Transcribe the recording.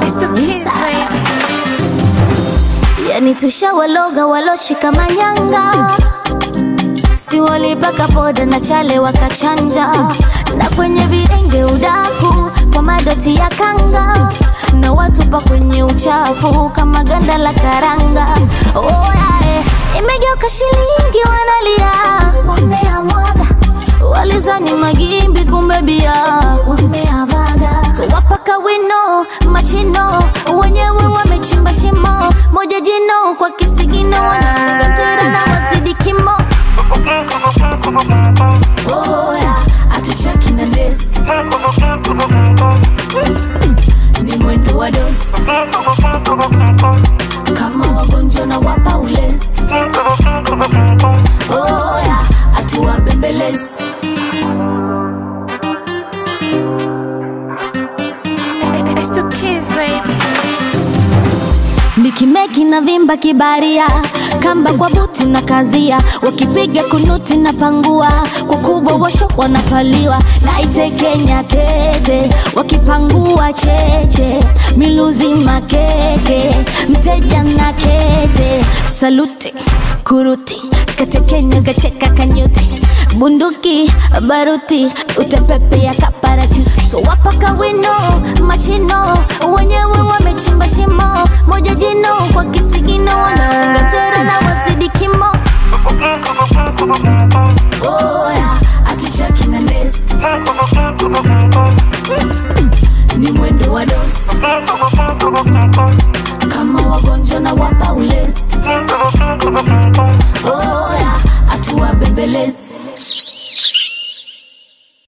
Yani tushawaloga waloshika manyanga, si walipaka poda na chale wakachanja, na kwenye videnge udaku kwa madoti ya kanga, na watupa kwenye uchafu kama ganda la karanga. Oh, yeah, eh. Imegeuka shilingi wanalia, wameamwaga walizani magimbi, kumbe bia wameavaga. Tuwapaka wino machino, wenyewe wamechimba shimo moja jino kwa kisigino, wanafunga tera na wazidi kimo. Oh, yeah, hatucheki na lesi ni mwendo wa dosi kama wagonjwa na wapa ulezi. Oh, yeah, hatuwabembelezi Mikimeki na vimba kibaria, kamba kwa buti na kazia, wakipiga kunuti na pangua, kwa kubwa washo wanapaliwa, naite Kenya kete, wakipangua cheche, miluzi makeke, mteja na kete, saluti kuruti, katekenya kacheka kanyuti bunduki baruti utapepea kaparachuti so wapaka wino machino wenyewe wamechimba shimo moja jino kwa kisigino wanafunga tera na wazidi kimo oh, yeah.